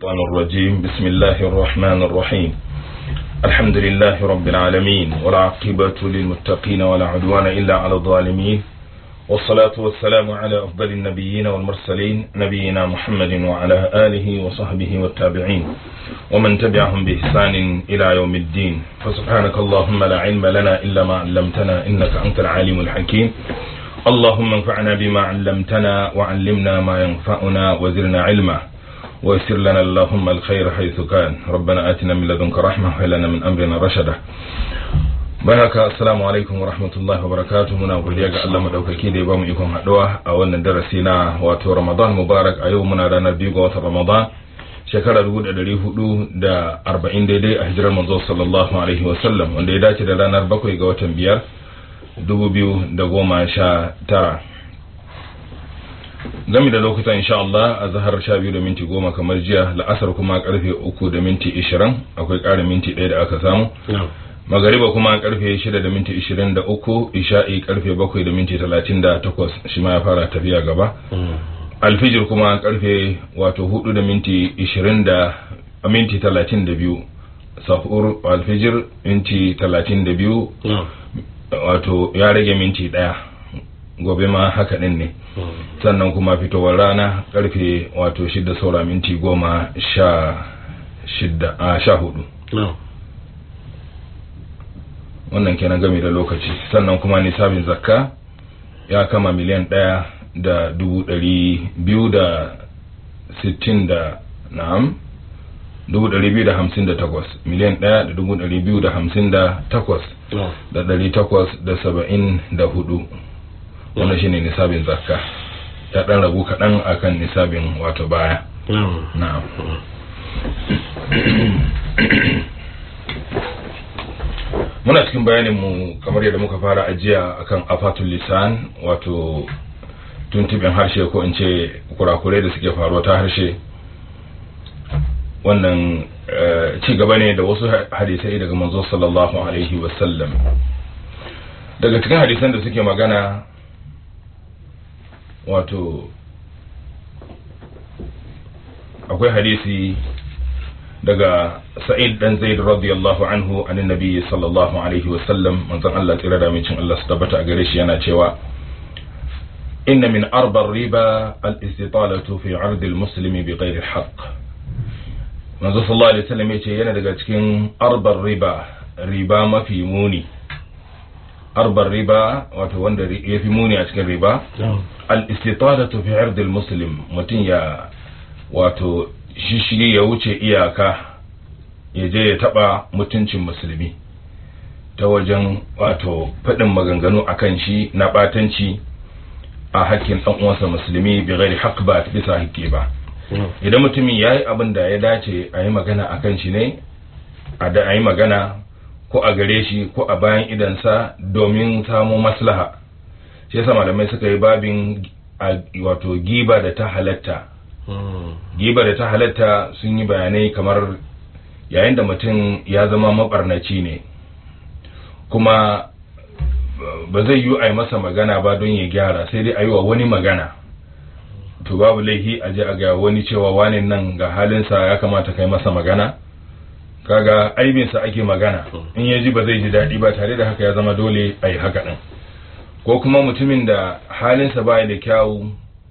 الشيطان الرجيم بسم الله الرحمن الرحيم الحمد لله رب العالمين والعاقبة للمتقين ولا عدوان إلا على الظالمين والصلاة والسلام على أفضل النبيين والمرسلين نبينا محمد وعلى آله وصحبه والتابعين ومن تبعهم بإحسان إلى يوم الدين فسبحانك اللهم لا علم لنا إلا ما علمتنا إنك أنت العالم الحكيم اللهم انفعنا بما علمتنا وعلمنا ما ينفعنا وزرنا علما ويسر لنا اللهم الخير حيث كان ربنا آتنا من لدنك رحمة وهلنا من أمرنا رشدا baraka assalamu alaikum wa rahmatullahi wa barakatuh muna godiya ga Allah madaukaki da ya bamu ikon haduwa a wannan darasi na wato Ramadan Mubarak a yau muna ranar biyu ga watan Ramadan shekara dubu da dari hudu da arba'in daidai a hijirar manzo sallallahu alaihi wa sallam wanda ya dace da ranar bakwai ga watan biyar dubu biyu da goma sha tara gami da lokutan insha Allah a zahar sha biyu da minti goma kamar jiya la'asar kuma karfe uku da minti ishirin akwai ƙarin minti ɗaya da aka samu magariba kuma karfe shida da minti ishirin da uku isha'i karfe bakwai da minti talatin da takwas shi ma ya fara tafiya gaba alfijir kuma karfe wato hudu da minti ishirin da minti talatin da biyu sahur alfijir minti talatin da biyu wato ya rage minti daya gobe ma haka din ne sannan kuma fitowar rana karfe wato shida saura minti goma sha shida a sha hudu wannan kenan game da lokaci sannan kuma nisabin zakka ya kama miliyan ɗaya da dubu ɗari biyu da sittin da na'am dubu ɗari biyu da hamsin da takwas miliyan ɗaya da dubu ɗari biyu da hamsin da takwas da ɗari takwas da saba'in da hudu wannan shine nisabin zakka ya ɗan ragu kaɗan akan nisabin wato baya na'am muna cikin bayanin mu kamar yadda muka fara ajiya akan afatul lisan wato tuntubin harshe ko in ce kurakurai da suke faruwa ta harshe wannan ci gaba ne da wasu hadisai daga manzo sallallahu alaihi wasallam daga cikin hadisan da suke magana wato akwai hadisi daga sa'id dan zaid radiyallahu anhu anin nabi sallallahu alaihi wa sallam manzon Allah tsira da mincin Allah su tabbata a gare shi yana cewa inna min arba riba al-istitalatu fi 'ard al-muslimi bi ghairi haqq manzon sallallahu alaihi wasallam yace yana daga cikin arbar riba riba mafi muni arbar riba wato wanda ya fi muni a cikin riba al-istitalatu fi 'ard al-muslim mutun ya wato shishigi ya wuce iyaka ya je ya taba mutuncin musulmi ta wajen wato faɗin maganganu a kan shi na ɓatanci a hakkin ɗan uwansa musulmi bi ghairi haqq ba bisa haƙƙi ba idan mutumin ya yi abin da ya dace a yi magana a kan shi ne a da a yi magana ko a gare shi ko a bayan idansa domin samun maslaha shi yasa malamai suka yi babin wato giba da ta halatta giba da ta halatta sun yi bayanai kamar yayin da mutum ya zama mabarnaci ne kuma ba zai yi a yi masa magana ba don ya gyara sai dai a yi wa wani magana to babu laifi a je a ga wani cewa wani nan ga halinsa ya kamata kai masa magana kaga aibinsa ake magana in ya ji ba zai ji daɗi ba tare da haka ya zama dole a yi haka ɗin ko kuma mutumin da halinsa ba da kyawu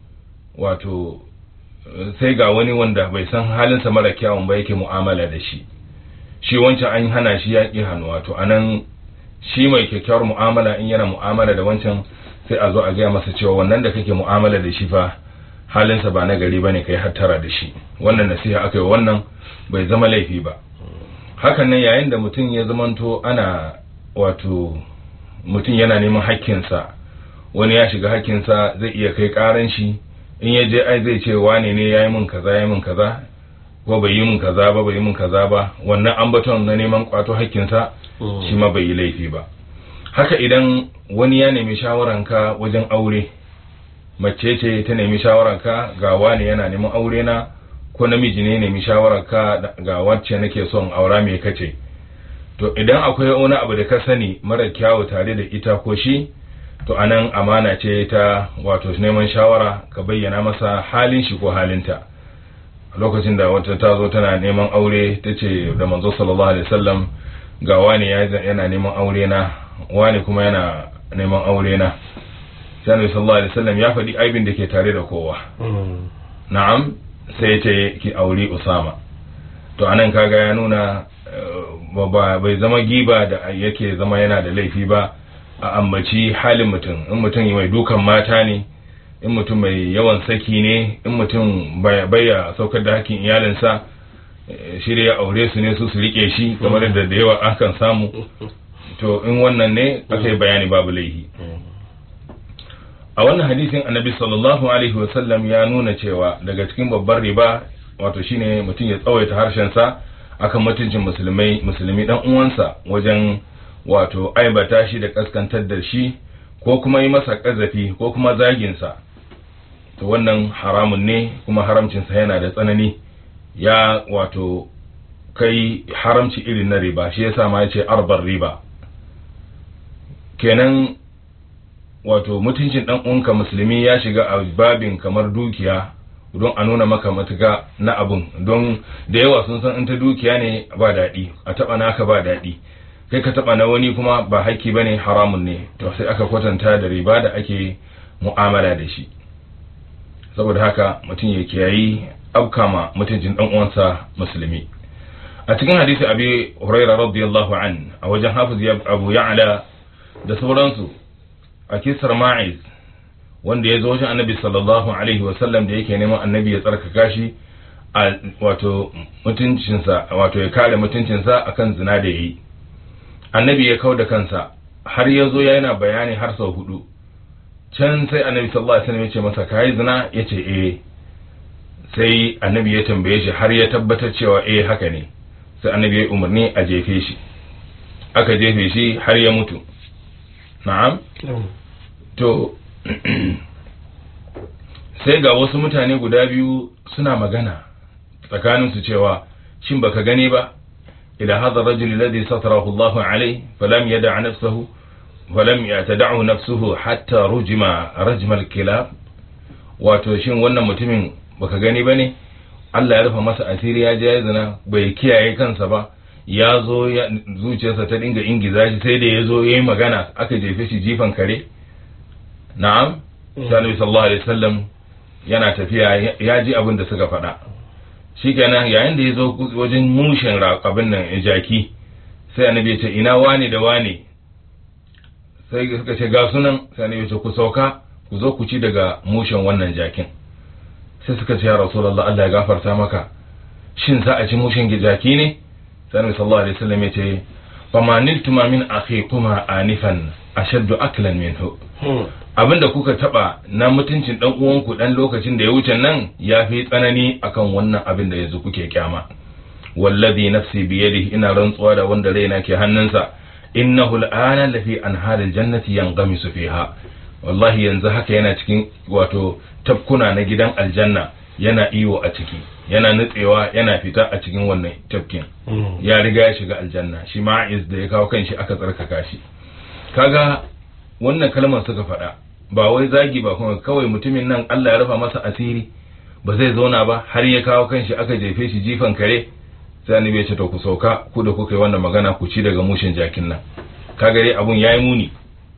wato sai ga wani wanda bai san halinsa mara kyawun ba yake mu'amala da shi shi wancan an hana shi ya ƙi hannu wato anan shi mai kyakkyawar mu'amala in yana mu'amala da wancan sai a zo a gaya masa cewa wannan da kake mu'amala da shi fa halinsa ba na gari ba ne kai hattara da shi wannan nasiha aka yi wannan bai zama laifi ba hakan nan yayin da mutum ya zamanto ana wato mutum yana neman hakkinsa wani ya shiga hakkinsa zai iya kai karan shi in ya je ai zai ce wane ne ya yi min kaza ya yi min kaza ko bai yi min kaza ba bai yi min kaza ba wannan ambaton na neman kwato hakkinsa shi ma bai yi laifi ba haka idan wani ya nemi shawaranka wajen aure mace ce ta nemi shawaranka ga wane yana neman aure na ko namiji ne nemi shawaranka ga wacce nake son aura me kace to idan akwai wani abu da ka sani mara kyawu tare da ita ko shi to anan amana ce ta wato neman shawara ka bayyana masa halin shi ko halinta lokacin da wata ta zo tana neman aure ta ce da manzo sallallahu alaihi wasallam ga wani yana neman aure na wani kuma yana neman aure na sai annabi sallallahu alaihi wasallam ya faɗi aibin da ke tare da kowa na'am sai ce ki aure usama to anan kaga ya nuna ba bai zama giba da yake zama yana da laifi ba a ambaci halin mutum in mutum mai dukan mata ne in mutum mai yawan saki ne in mutum baya saukar da hakkin iyalinsa shi ya aure su ne su su rike shi kamar da da yawa akan samu to in wannan ne aka yi bayani babu laihi a wannan hadisin annabi sallallahu alaihi wasallam ya nuna cewa daga cikin babbar riba wato shine mutum ya tsawaita harshensa akan mutuncin musulmai musulmi dan uwansa wajen wato aibata shi da kaskantar da shi ko kuma yi masa kazafi ko kuma zaginsa to wannan haramun ne kuma haramcinsa yana da tsanani ya wato kai haramci irin na riba shi yasa ma yace arbar riba kenan wato mutuncin dan uwanka musulmi ya shiga a babin kamar dukiya don a nuna maka matuka na abun don da yawa sun san in ta dukiya ne ba daɗi a taɓa naka ba daɗi kai ka taɓa na wani kuma ba haƙƙi ba ne haramun ne to sai aka kwatanta da riba da ake mu'amala da shi saboda haka mutum ya kiyayi abkama mutuncin dan uwansa musulmi a cikin hadisi abi hurairah radiyallahu an a wajen hafiz abu ya'la da sauransu a kisar ma'iz wanda ya zo wajen annabi sallallahu alaihi wasallam da yake neman annabi ya tsarkaka shi a wato mutuncinsa wato ya kare mutuncinsa akan zina da yayi annabi ya kau da kansa har ya zo yana bayani har sau hudu can sai annabi sallallahu alaihi wasallam ya ce masa kai zina ya ce eh sai annabi ya tambaye shi har ya tabbatar cewa eh haka ne sai annabi ya umarni a jefe shi aka jefe shi har ya mutu na'am to sai ga wasu mutane guda biyu suna magana tsakaninsu cewa shin baka gani ba ila hadha rajul alladhi satarahu Allah alayhi falam yada' nafsahu falam yatada'u nafsuhu hatta rujima rajma al-kilab wato shin wannan mutumin baka gani bane Allah ya rufa masa asiri ya je ya zina bai kiyaye kansa ba ya zo zuciyarsa ta dinga ingiza shi sai da ya zo ya yi magana aka jefe shi jifan kare na'am sanabi sallallahu alaihi wasallam yana tafiya ya ji abin da suka faɗa shikenan yayin da ya zo wajen mushin abin nan jaki sai annabi ya ce ina wane da wane sai suka ce ga sunan sai annabi ya ce ku sauka ku zo ku ci daga mushin wannan jakin sai suka ce ya rasulullah Allah ya gafarta maka shin za a ci mushin jaki ne sai annabi sallallahu alaihi wasallam ya ce fama niltuma min akhikuma anifan ashaddu aklan minhu abinda kuka taba na mutuncin dan uwanku dan lokacin da ya wuce nan ya fi tsanani akan wannan abin da yanzu kuke kyama wallazi nafsi biyadihi ina rantsuwa da wanda raina ke hannunsa innahu al'ana lafi anharil jannati yanghamisu fiha wallahi yanzu haka yana cikin wato tafkuna na gidan aljanna yana iyo a ciki yana nutsewa yana fita a cikin wannan tafkin ya riga ya shiga aljanna shi ma'iz da ya kawo kanshi aka tsarkaka shi kaga wannan kalmar suka faɗa ba wai zagi ba kuma kawai mutumin nan Allah ya rufa masa asiri ba zai zauna ba har ya kawo kanshi aka jefe shi jifan kare sai annabi ya ce to ku sauka ku da kuka yi wannan magana ku ci daga mushin jakin nan kaga dai abun yayi muni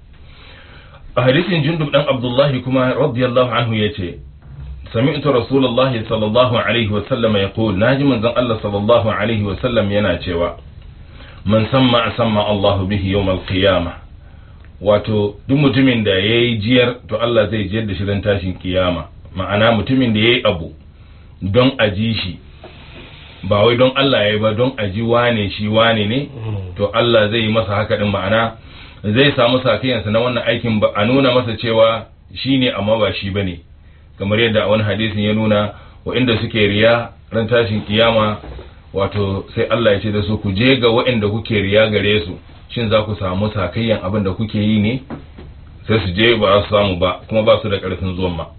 a hadisin jundub dan abdullahi kuma radiyallahu anhu yace سمعت رسول الله صلى الله عليه وسلم يقول ناجي من زن الله صلى الله عليه وسلم yana cewa man samma samma Allah bihi yawm al-qiyamah wato duk mutumin da yayi jiyar to Allah zai jiyar da shi ran tashin kiyama ma'ana mutumin da yayi abu don a ji shi ba wai don Allah yayi ba don a ji wane shi wane ne to Allah zai yi masa haka din ma'ana zai samu safiyansa na wannan aikin ba a nuna masa cewa shine amma ba shi bane kamar yadda a wani hadisin ya nuna waɗanda suke riya ran tashin kiyama wato sai Allah ya ce da su ku je ga waɗanda kuke riya gare su shin za ku samu sakayyan abin da kuke yi ne sai su je ba su samu ba kuma ba su da ƙarfin zuwan ma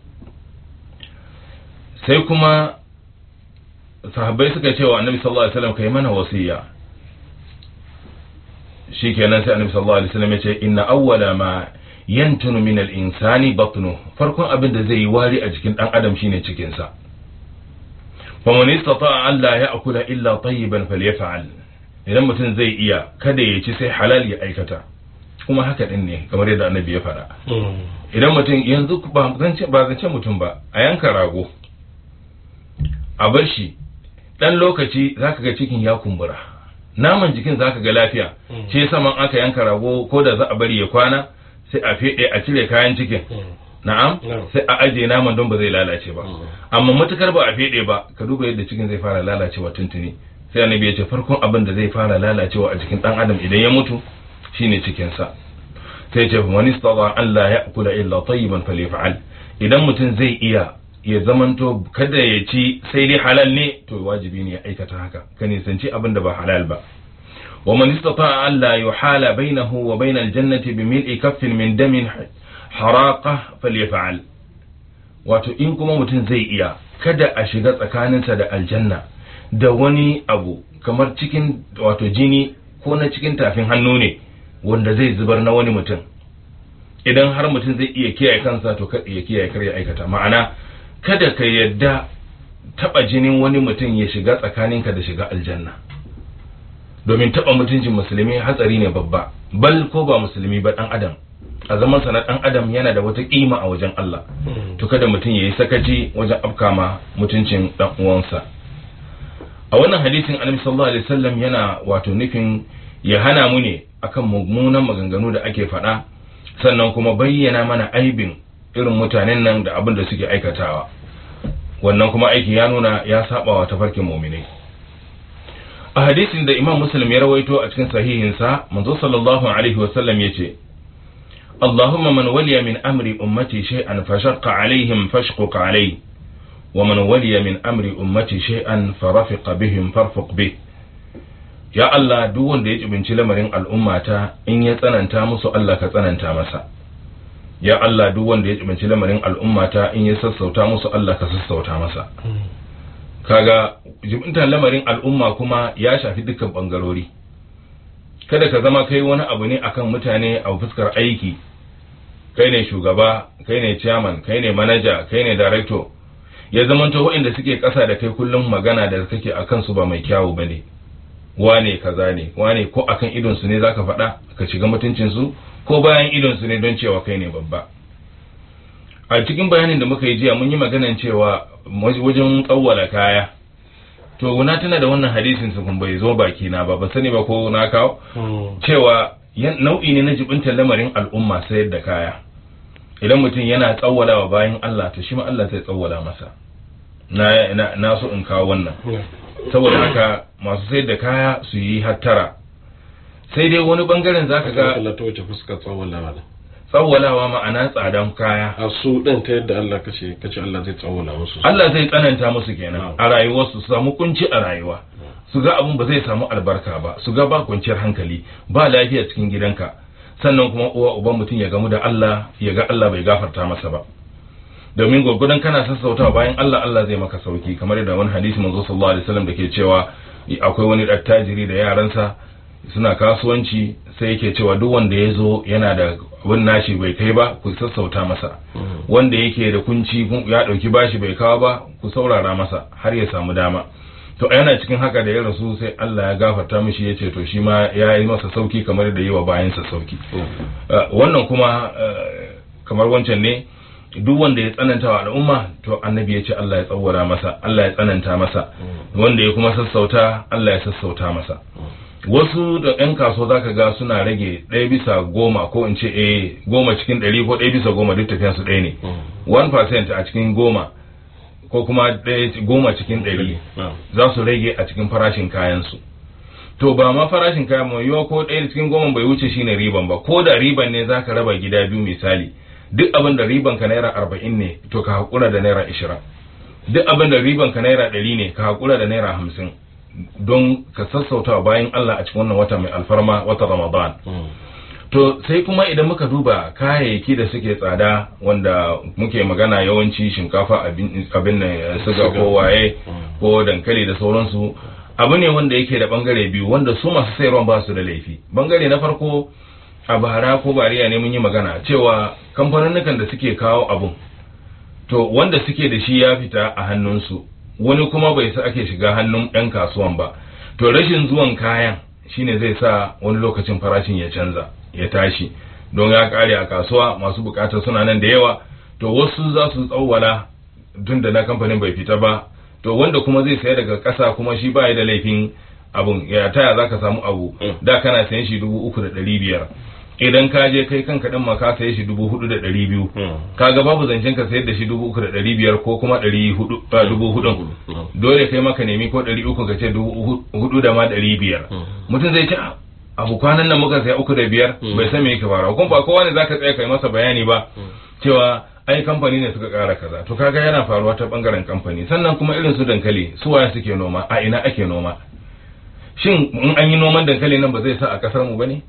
sai kuma sahabbai suka ce wa annabi sallallahu alaihi wasallam kai mana wasiya shikenan sai annabi sallallahu alaihi wasallam ya ce inna awwala ma yantunu min al-insani batnu farkon abin da zai yi wari a jikin dan adam shine cikin sa faman istata'a an la ya'kula illa tayyiban falyaf'al idan mutum zai iya kada ya ci sai halal ya aikata kuma haka din ne kamar yadda annabi ya faɗa idan mutum yanzu ba zance ba zance mutum ba a yanka rago a bar shi dan lokaci zaka ga cikin ya kumbura naman jikin zaka ga lafiya shi yasa man aka yanka rago ko da za a bari ya kwana sai a fede a cire kayan cikin na'am sai a ajiye naman don ba zai lalace ba amma matukar ba a fede ba ka duba yadda cikin zai fara lalacewa tuntuni sai annabi ya ce farkon abin da zai fara lalacewa a jikin dan adam idan ya mutu shine cikin sa sai ce wani istata an la ya'kula illa tayyiban falyaf'al idan mutum zai iya ya zamanto kada ya ci sai dai halal ne to wajibi ne ya aikata haka ka nisanci abin da ba halal ba wa man istata an la yuhala bainahu wa bainal jannati bi mil'i kaffin min damin haraqa falyaf'al wato in kuma mutum zai iya kada a shiga tsakaninsa da aljanna da wani abu kamar cikin wato jini ko na cikin tafin hannu ne wanda zai zubar na wani mutum idan har mutum zai iya kiyaye kansa to kada ya kiyaye kar ya aikata ma'ana kada ka yadda taba jinin wani mutum ya shiga tsakaninka da shiga aljanna domin taba mutuncin musulmi hatsari ne babba bal ko ba musulmi ba dan adam a zaman sa na dan adam yana da wata kima a wajen Allah to kada mutum yayi sakaci wajen afkama mutuncin dan uwansa a wannan hadisin annabi sallallahu alaihi wasallam yana wato nufin ya hana mu ne akan mummunan maganganu da ake faɗa sannan kuma bayyana mana aibin irin mutanen nan da abin da suke aikatawa wannan kuma aiki ya nuna ya saba wa tafarkin muminai a hadisin da imam muslim ya rawaito a cikin sahihinsa manzo sallallahu alaihi wasallam ya ce اللهم من ولي من أمر أمتي شيئا فشق عليهم فاشقق عليه ومن ولي من أمر أمتي شيئا فرفق بهم فارفق به ya Allah duk wanda ya cibinci lamarin al'ummata in ya tsananta musu Allah ka tsananta masa ya Allah duk wanda ya cibinci lamarin al'ummata in ya sassauta musu Allah ka sassauta masa kaga jibintar lamarin al'umma kuma ya shafi dukkan bangarori kada ka zama kai wani abu ne akan mutane a fuskar aiki kai ne shugaba kai ne chairman kai ne manager kai ne director ya zamanto waɗanda suke ƙasa da kai kullum magana da kake akan su ba mai kyawu bane wane kaza ne wane ko akan idon su ne zaka faɗa ka shiga mutuncin su ko bayan idon su ne don cewa kai ne babba a cikin bayanin da muka yi jiya mun yi maganan cewa wajen tsawwala kaya to na tana da wannan hadisin su kun bai zo baki na ba ba sani ba ko na kawo cewa nau'i ne na jibinta lamarin al'umma sayar da kaya idan mutum yana tsawwalawa bayan Allah to shi ma Allah zai tsawwala masa na na so in kawo wannan saboda haka masu sayar da kaya su yi hattara sai dai wani bangaren zaka ga Allah ta wace fuskar tsawwalawa tsawwalawa ma'ana tsadan kaya a su din ta yadda Allah kace kace Allah zai tsawwala musu Allah zai tsananta musu kenan a rayuwarsu su samu kunci a rayuwa su ga abun ba zai samu albarka ba su ga ba kwanciyar hankali ba lafiya cikin gidanka sannan kuma uwa uban mutum ya gamu da Allah ya ga Allah bai gafarta masa ba domin gwagwadon kana sassautawa bayan Allah Allah zai maka sauki kamar yadda wani hadisi manzo sallallahu alaihi wasallam da ke cewa akwai wani attajiri da yaransa suna kasuwanci sai yake cewa duk wanda ya zo yana da abin nashi bai kai ba ku sassauta masa wanda yake da kunci ya dauki bashi bai kawo ba ku saurara masa har ya samu dama to yana cikin haka da ya rasu sai Allah ya gafarta mishi ya ce to shi ma ya yi masa sauki kamar da yi wa bayansa sauki wannan kuma kamar wancan ne duk wanda ya tsananta wa al'umma to annabi ya ce Allah ya tsawara masa Allah ya tsananta masa wanda ya kuma sassauta Allah ya sassauta masa wasu da 'yan kasuwa zaka ga suna rage ɗaya bisa goma ko in ce eh goma cikin ɗari ko ɗaya bisa goma duk tafiyan su ɗaya ne 1% a cikin goma ko kuma ɗaya goma cikin ɗari za su rage a cikin farashin kayansu to ba ma farashin kayan mai yiwa ko ɗaya cikin goma bai wuce shine riban ba ko da riban ne zaka raba gida biyu misali duk abin da riban ka naira arba'in ne to ka haƙura da naira ishirin duk abin da riban ka naira ɗari ne ka haƙura da naira hamsin don ka sassauta bayan Allah a cikin wannan wata mai alfarma wata Ramadan. To sai kuma idan muka duba kayayyaki da suke tsada wanda muke magana yawanci shinkafa abin da suga ko waye ko dankali da sauransu abu ne wanda yake da bangare biyu wanda su masu sayarwa ba su da laifi bangare na farko a bara ko bariya ne mun yi magana cewa kamfanin da suke kawo abun to wanda suke da shi ya fita a hannunsu wani kuma bai sa ake shiga hannun ɗan kasuwan ba to rashin zuwan kayan shine zai sa wani lokacin farashin ya canza ya tashi don ya kare a kasuwa masu bukata suna nan da yawa to wasu za su tsawwala tun da na kamfanin bai fita ba to wanda kuma zai saya daga ƙasa kuma shi ba da laifin abun ya taya za ka samu abu da kana sayan shi dubu uku da ɗari biyar idan ka je kai kanka ɗin ma ka saye shi dubu hudu da ɗari biyu kaga babu zancen ka sayar da shi dubu uku da ɗari biyar ko kuma ɗari hudu dubu hudun dole kai maka nemi ko ɗari uku ka ce dubu hudu da ma ɗari biyar mutum zai ce abu kwanan nan muka saya uku da biyar bai san me yake fara kuma ba kowa ne zaka tsaya kai masa bayani ba cewa ai kamfani ne suka kara kaza to kaga yana faruwa ta bangaren kamfani sannan kuma irin su dankali su waye suke noma a ina ake noma shin in an yi noman dankali nan ba zai sa a kasar mu bane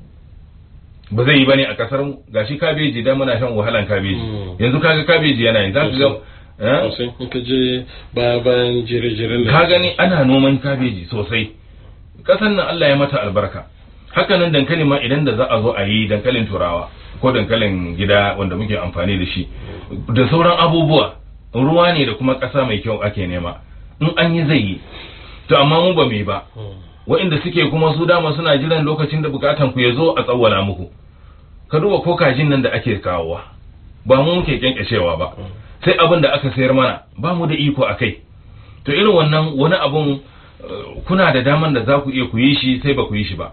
ba zai yi bane a kasar mu gashi kabeji da muna shan wahalan kabeji yanzu kaga kabeji yana yi zaka ga sosai in ka je baya bayan jire-jiren ka gani ana noman kabeji sosai kasan nan Allah ya mata albarka hakanan dankali ma idan da za a zo a yi dankalin turawa ko dankalin gida wanda muke amfani da shi da sauran abubuwa ruwa ne da kuma ƙasa mai kyau ake nema in an yi zai yi to amma mu ba mai ba wa'inda suke kuma su dama suna jiran lokacin da bukatan ku ya zo a tsawwala muku ka duba ko kajin nan da ake kawowa ba mu muke kyankyashewa ba sai abin da aka sayar mana ba mu da iko a kai to irin wannan wani abun kuna da daman da za ku iya ku yi shi sai ba ku yi shi ba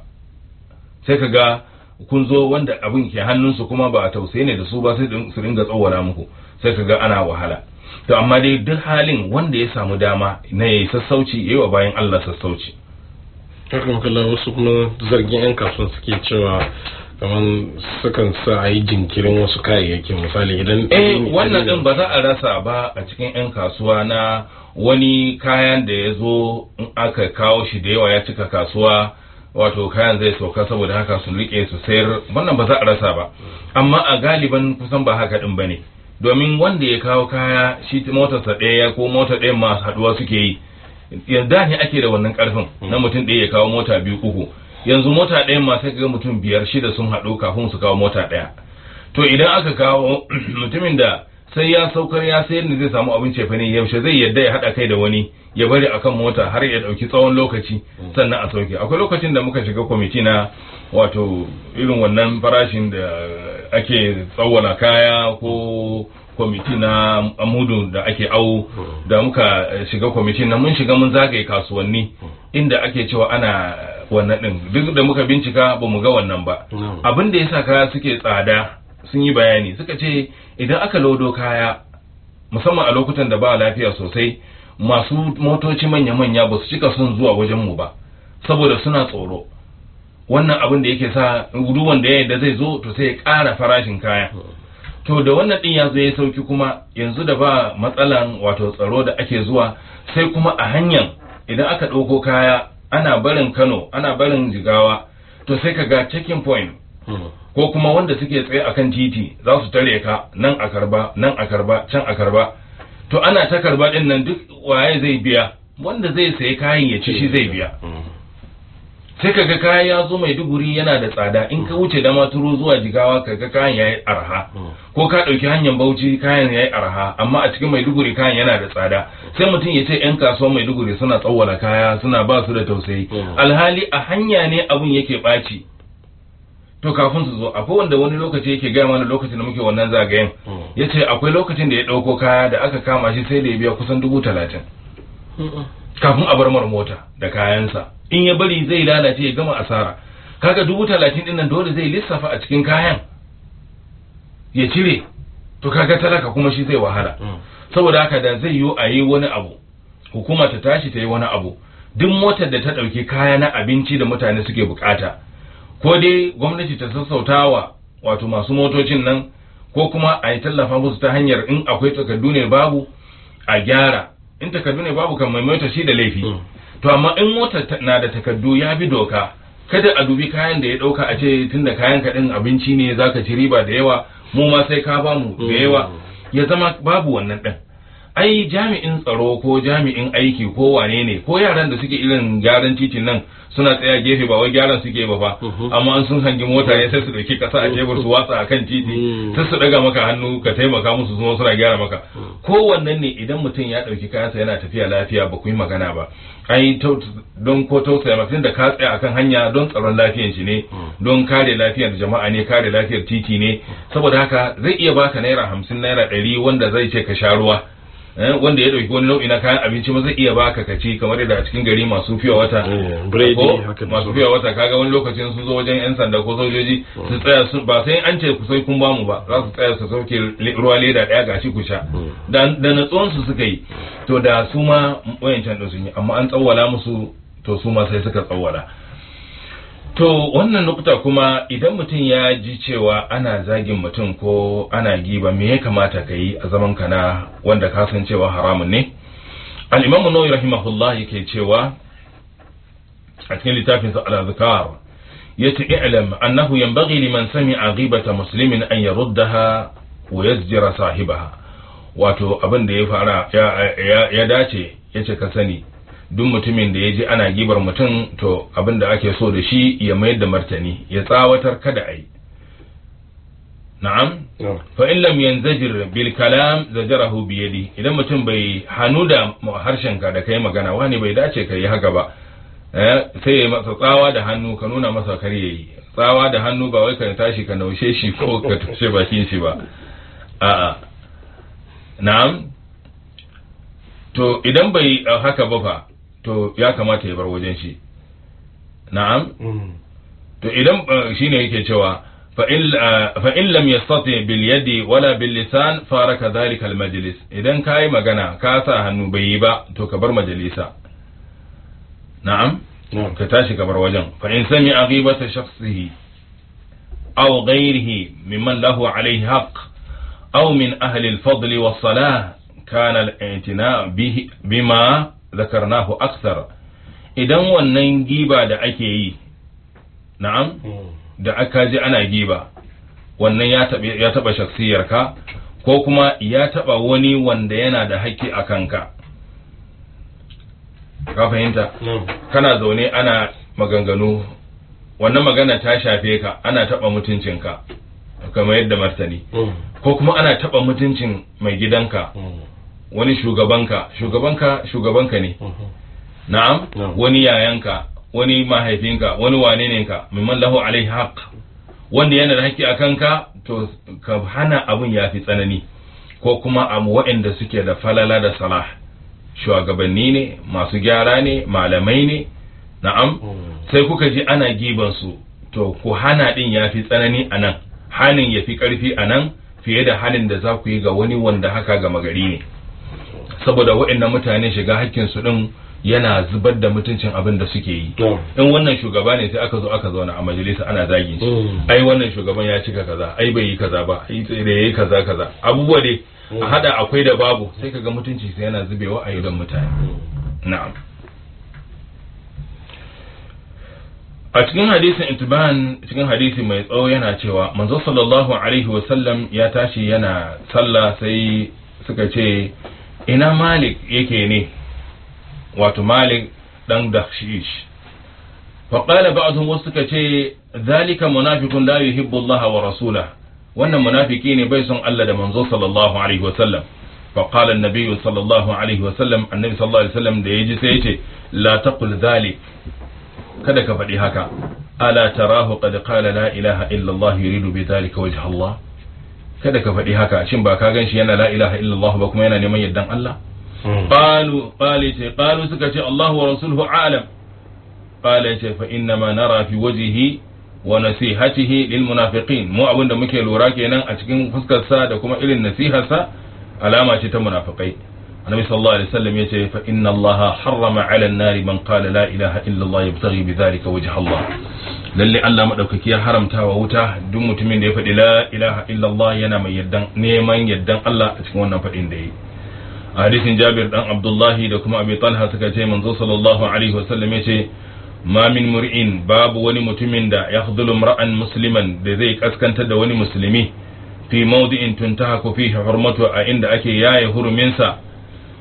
sai ka ga kun zo wanda abin ke hannunsu kuma ba a tausayi ne da su ba sai su ringa tsawara muku sai ka ga ana wahala to amma dai duk halin wanda ya samu dama na yayi sassauci yayi wa bayan Allah sassauci hakan kalla wasu kuma zargin yan kasuwan suke cewa kamar sukan sa a yi jinkirin wasu kayayyakin misali idan eh wannan din ba za a rasa ba a cikin yan kasuwa na wani kayan da ya zo in aka kawo shi da yawa ya cika kasuwa wato kayan zai sauka saboda haka su rike su sayar wannan ba za a rasa ba amma a galiban kusan ba haka din bane domin wanda ya kawo kaya shi motarsa ɗaya ko mota ɗaya masu haɗuwa suke yi da ne ake da wannan karfin na mutum ɗaya ya kawo mota biyu uku yanzu mota ɗaya ma sai ga mutum biyar shida sun haɗu kafin su kawo mota ɗaya to idan aka kawo mutumin da sai ya saukar ya sayar ne zai samu abin cefa ne yaushe zai yadda ya haɗa kai da wani ya bari akan mota har ya ɗauki tsawon lokaci sannan a sauke akwai lokacin da muka shiga kwamiti na wato irin wannan farashin da ake tsawwala kaya ko kwamiti na amudu da ake awo da muka shiga kwamiti na mun shiga mun zagaye kasuwanni inda ake cewa ana wannan din duk da muka bincika ba mu ga wannan ba abin da yasa kaya suke tsada sun yi bayani suka ce idan aka lodo kaya musamman a lokutan da ba lafiya sosai masu motoci manya-manya ba su cika son zuwa wajen mu ba saboda suna tsoro wannan abin da yake sa duk wanda ya yadda zai zo to sai ya ƙara farashin kaya to da wannan din ya zo ya sauki kuma yanzu da ba matsalan wato tsaro da ake zuwa sai kuma a hanyar idan aka ɗauko kaya ana barin kano ana barin jigawa to sai ka ga checking point ko kuma wanda suke tsaye akan titi za su tare ka nan a karba nan a karba can a karba to ana ta karba din nan duk waye zai biya wanda zai sayi kayan ya ci shi zai biya sai kaga kaya ya zo mai duguri yana da tsada in ka wuce da maturu zuwa jigawa kaga kayan yayi arha ko ka dauki hanyar bauchi kayan yayi arha amma a cikin maiduguri kayan yana da tsada sai mutum ya ce yan kasuwan maiduguri suna tsawwala kaya suna ba su da tausayi alhali a hanya ne abun yake ɓaci to kafin su zo akwai wanda wani lokaci yake gaya mana lokacin da muke wannan zagayen ya ce akwai lokacin da ya ɗauko kaya da aka kama shi sai da ya biya kusan dubu talatin kafin a bar mar mota da kayansa in ya bari zai lalace ya gama asara kaga dubu talatin din nan dole zai lissafa a cikin kayan ya cire to kaga talaka kuma shi zai wahala saboda haka da zai yi a yi wani abu hukuma ta tashi ta yi wani abu duk motar da ta ɗauki kaya na abinci da mutane suke bukata ko dai gwamnati ta sassautawa wato masu motocin nan ko kuma a yi tallafa musu ta hanyar in akwai takardu ne babu a gyara in takardu ne babu kan mai mota shi da laifi to amma in mota na da takardu ya bi doka kada a dubi kayan da ya dauka a ce tunda kayan ka din abinci ne zaka ci riba da yawa mu ma sai ka bamu da yawa ya zama babu wannan din ai jami'in tsaro ko jami'in aiki ko wane ne ko yaran da suke irin gyaran titin nan suna tsaya gefe ba wai gyaran suke ba fa amma an sun hangi mota ne sai su dauki kasa a tebur su watsa akan titi sai su daga maka hannu ka taimaka musu su suna gyara maka ko wannan ne idan mutum ya dauki kayansa yana tafiya lafiya ba ku yi magana ba ai don ko tausaya maka da ka tsaya akan hanya don tsaron lafiyar shi ne don kare lafiyar jama'a ne kare lafiyar titi ne saboda haka zai iya baka naira hamsin naira ɗari wanda zai ce ka sha ruwa wanda ya dauki wani nau'i na kayan abinci ma zai iya baka kaci kamar yadda a cikin gari masu fiya wata ko masu fiya wata kaga wani lokacin sun zo wajen yan sanda ko sojoji su tsaya su ba sai an ce ku sai kun bamu ba za su tsaya su sauke ruwa leda daya gashi ku sha da natsuwan su suka yi to da su ma wayancan da sun yi amma an tsawwala musu to su ma sai suka tsawwala To wannan nukta kuma idan mutum ya ji cewa ana zagin mutum ko ana giba me ya kamata ka yi a zaman ka na wanda ka san cewa haramun ne? Al-Imam Nawawi rahimahullah yake cewa a cikin littafin sa Al-Azkar yace i'lam annahu yanbaghi liman sami'a ghibata muslimin an yaruddaha wa yazjira sahibaha wato abin da ya fara ya dace yace ka sani duk mutumin da ya ji ana gibar mutum to abin da ake so da shi ya mayar da martani ya tsawatar kada a yi na'am fa in lam yanzajir bil kalam zajarahu bi yadi idan mutum bai hanu da harshen ka da kai magana wani bai dace ka yi haka ba sai ya masa tsawa da hannu ka nuna masa kar yayi tsawa da hannu ba wai ka tashi ka naushe shi ko ka tushe bakin shi ba a'a na'am to idan bai haka ba fa to ya kamata ya bar wajen shi na'am to idan shine yake cewa fa in lam yastati bil yadi wala bil lisan faraka dhalika al majlis idan kai magana ka sa hannu bai yi ba to ka bar majalisa na'am ka tashi ka bar wajen fa in sami aghibata shakhsihi aw ghayrihi mimman lahu alayhi haqq aw min ahli al fadl was salah kana al i'tina bima zakarnahu aksar idan wannan giba da ake yi na'am da aka ji ana giba wannan ya taɓa ya taɓa shaksiyarka ko kuma ya taɓa wani wanda yana da haƙƙi a kanka ka fahimta kana zaune ana maganganu wannan magana ta shafe ka ana taɓa mutuncinka kamar yadda martani ko kuma ana taɓa mutuncin mai gidanka wani shugabanka shugabanka shugabanka ne na'am wani yayanka wani mahaifinka wani wane ne ka mimman lahu alaihi haq wanda yana da haƙƙi a kanka to ka hana abun ya fi tsanani ko kuma abu waɗanda suke da falala da salah shugabanni ne masu gyara ne malamai ne na'am sai kuka ji ana giban su to ku hana din ya fi tsanani a nan hanin ya fi ƙarfi a nan fiye da halin da za ku yi ga wani wanda haka gama gari ne saboda waɗannan mutane shiga hakkin su din yana zubar da mutuncin abin da suke yi in wannan shugaba ne sai aka zo aka zauna a majalisa ana zagin shi ai wannan shugaban ya cika kaza ai bai yi kaza ba ai da yayi kaza kaza abubuwa dai a hada akwai da babu sai kaga mutunci sai yana zubewa a idon mutane na'am a cikin hadisin intiban cikin hadisi mai tsawo yana cewa manzo sallallahu alaihi wasallam ya tashi yana sallah sai suka ce ina malik yake ne wato malik dan dakshish faƙala ba'dhum wasu suka ce zalika munafiqun la yuhibbu Allah wa rasulah wannan munafiki ne bai son Allah da manzo sallallahu alaihi wasallam فقال النبي صلى الله عليه وسلم النبي صلى الله عليه وسلم da yaji sai yace la taqul dhalik kada ka faɗi haka ala tarahu qad qala la ilaha illa Allah yuridu bi dhalika wajha Allah kada ka faɗi haka shin ba ka ganshi yana la ilaha illa Allah ba kuma yana neman yardan Allah qalu qali ce qalu suka ce Allah wa rasuluhu a'lam qala ce fa inna ma nara fi wajhihi wa nasihatihi lil munafiqin mu abinda muke lura kenan a cikin fuskar sa da kuma irin nasiharsa alama ce ta munafikai annabi sallallahu alaihi wasallam yace fa inna allaha harrama ala an-nari man qala la ilaha illa allah yabtaghi bidhalika wajha allah lalle Allah madaukaki ya haramta wa wuta duk mutumin da ya faɗi la ilaha illa allah yana mai yaddan neman yaddan Allah a cikin wannan faɗin da yi a hadisin Jabir dan Abdullahi da kuma Abi Talha suka ce manzo sallallahu alaihi wasallam yace ma min mur'in babu wani mutumin da yakhdhulu mar'an musliman da zai kaskantar da wani musulmi fi mawdi'in tuntahaku fihi hurmatu a inda ake yaye huruminsa